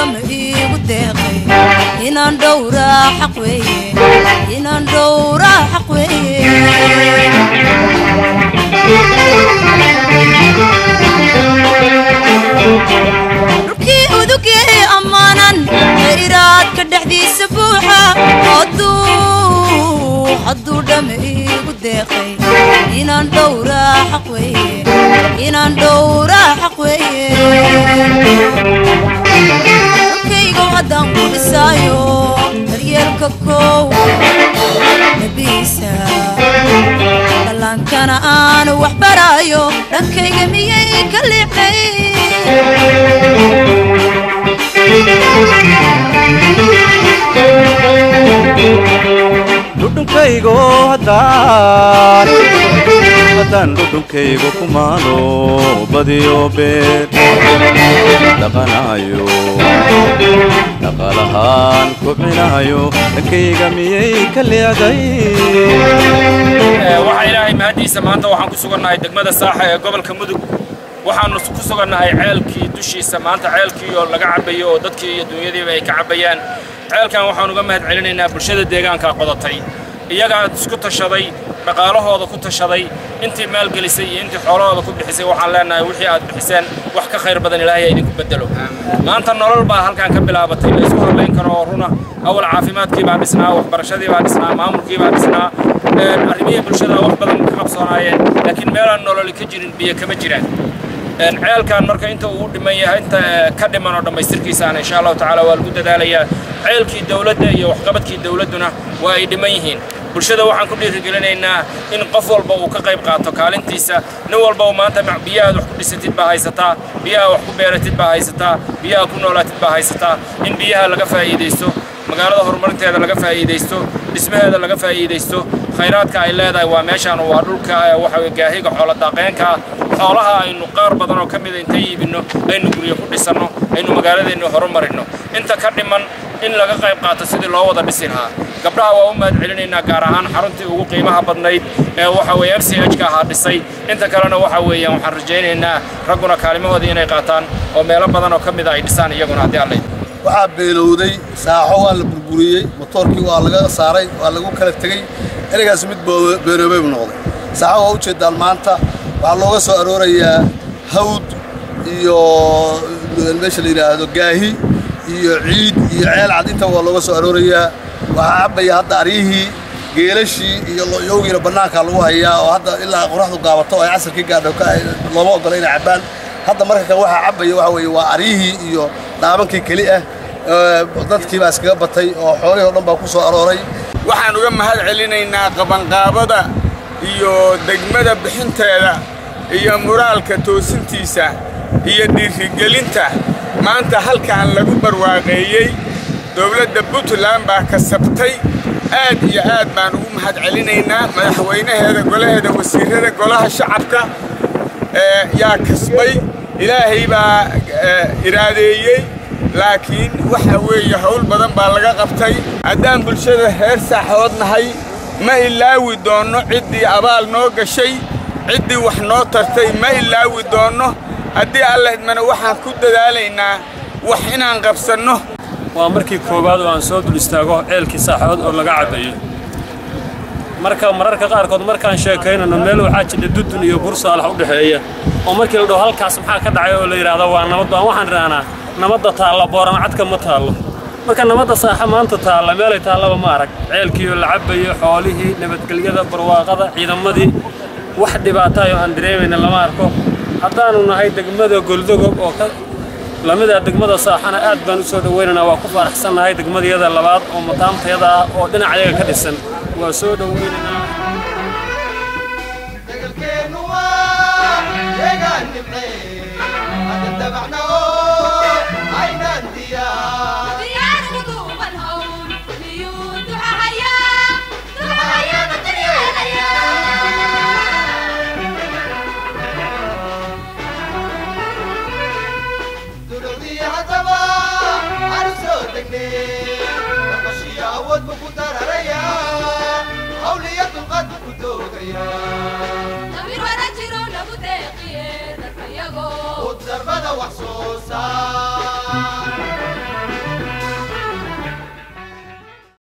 dhama iigu deeqay inaan dhowraa xaq weeye inaan dhowraa xaq weeye udugee ammaanan iraadka dhexdiisa buuxa hadduu dhama iigu deeqay inaan dhowraa xaq weeye inaan dhowraa xaq weeye dalkaygow haddaan ku dhisaayo daryeelka kow nabiisa dhallaankana aanu wax baraayo dhankayga miyay ka liicnay dhudhunkaygo haddaan haddaan dhudhunkaygo ku maalo badiyo beer dhaqanayo dhaqaalahaan kobcinayo dhankayga miyay ka leeday waxaa ilaahay mahaddiisa maanta waxaan ku sugannahay degmada saaxa ee gobolka mudug waxaannu ku sugannahay ceelkii dushiisa maanta ceelkii oo laga cabbayo oo dadkii iyo dunyadiiba ay ka cabbayaan ceelkan waxaan uga mahad celinaynaa bulshada deegaanka qodatay iyagaa isku tashaday dhaqaalahooda ku tashaday intii maalgelisay iyo intii xoolahooda ku bixisay waxaan leenahay wixii aad bixiseen wax ka khayr badan ilaahay idinku bedelo maanta nolol baa halkan ka bilaabatay la isku hadlayn karo oo runa awal caafimaadkii baa dhisnaa waxbarashadii baa dhisnaa maamulkii baa dhisnaa arrimihii bulshada wax badan ka qabsoonaayeen laakiin meelaan nololi ka jirin biyo kama jiraan ceelkan marka inta uu dhiman yahay inta ka dhiman oo dhammaystirkiisaana insha allahu tacaala waa lagu dadaalayaa ceelkii dowladda iyo waxqabadkii dowladduna waa ay dhiman yihiin bulshada waxaan ku dhiirigelinaynaa in qof walba uu ka qayb qaato kaalintiisa nin walba uu maanta biyahaad wax ku dhisatid baa haysataa biyaha wax ku beeratid baa haysataa biyaha ku noolaatid baa haysataa in biyaha laga faa'iidaysto magaalada horumarinteeda laga faa'iidaysto dhismaheeda laga faa'iidaysto khayraadka ay leedahay waa meeshaan waa dhulka waxa gaahiga xoolo daaqeenka xoolaha aynu qaar badan oo ka mida inta iibinno aynu guryo ku dhisanno aynu magaaladeennu horumarinno inta ka dhiman in laga qayb qaato sidii loo wada dhisi lahaa gabdhaha waa u mahad celinaynaa gaar ahaan xaruntii ugu qiimaha badnayd ee waxa weeye m c h ka ahaa dhisay inta kalena waxa weeyaan waxaan rajaynaynaa ragguna kaalimahoodii inay qaataan oo meelo badan oo ka mida ay dhisaan iyaguna haddii alla waxaa beelowday saaxo waa la burburiyey motoorkii waa laga saaray waa lagu kala tegey ereygaas mid beenoobay buu noqday saaxo waa ujeedaan maanta waxaa looga soo aroorayaa hawd iyo meesha la yidhaahdo gaahi iyo ciid iyo ceel cad intaba waa looga soo aroorayaa waxaa cabbaya hadda aryihii geelashii iyo loyowgiina bannaankaa lagu hayaa oo hadda ilaa qoraxdu gaabato ay casarkii gaadho looma oggola inay cabbaan hadda marka kan waxaa cabbaya waxa weeye waa aryihii iyo dhaabankii keli ah dadkii baa iskaga batay oo xoolihii o dhan baa ku soo arooray waxaan uga mahad celinaynaa qabanqaabada iyo degmada bixinteeda iyo muraalka toosintiisa iyo dhiirigelinta maanta halkan lagu barwaaqeeyey dowladda puntland baa kasabtay aad iyo aad baan ugu mahad celinaynaa madaxweynaheeda golaheeda wasiirrada golaha shacabka yaa kasbay ilaahay baa iraadeeyey laakiin waxa weeye howl badan baa laga qabtay haddaan bulshada reer saaxood nahay ma ilaawi doonno ciddii abaal noo gashay ciddii wax noo tartay ma ilaawi doonno haddii alla idmana waxaan ku dadaalaynaa wax inaan qabsanno waa markii koowaad oo aan soo dul istaago ceelkii saaxood oo laga cabbayo marka mararka qaarkood markaan sheekaynayno meel waxaa jidha dudun iyo bursaalax u dhexeeya oo markii la dhaho halkaas maxaa ka dhacay oo la yidhaahdo waa nabad baan waxaan idhahnaa nabadda taalla booran cadka ma taallo marka nabadda saaxa maanta taalla meelay taallaba ma arag ceelkii oo la cabbayo xoolihii nabadgelyada barwaaqada ciidamadii wax dhibaataayoo aan dareemayna lama arko haddaannu nahay degmada goldogob oo ka lamida degmada saaxana aad baan u soo dhowaynaynaa waa ku faraxsannahay degmadayada labaad oo mataamtayada ah oo dhinacayaga ka dhisan waa soo dhowaynaynaa darbada wax soo saar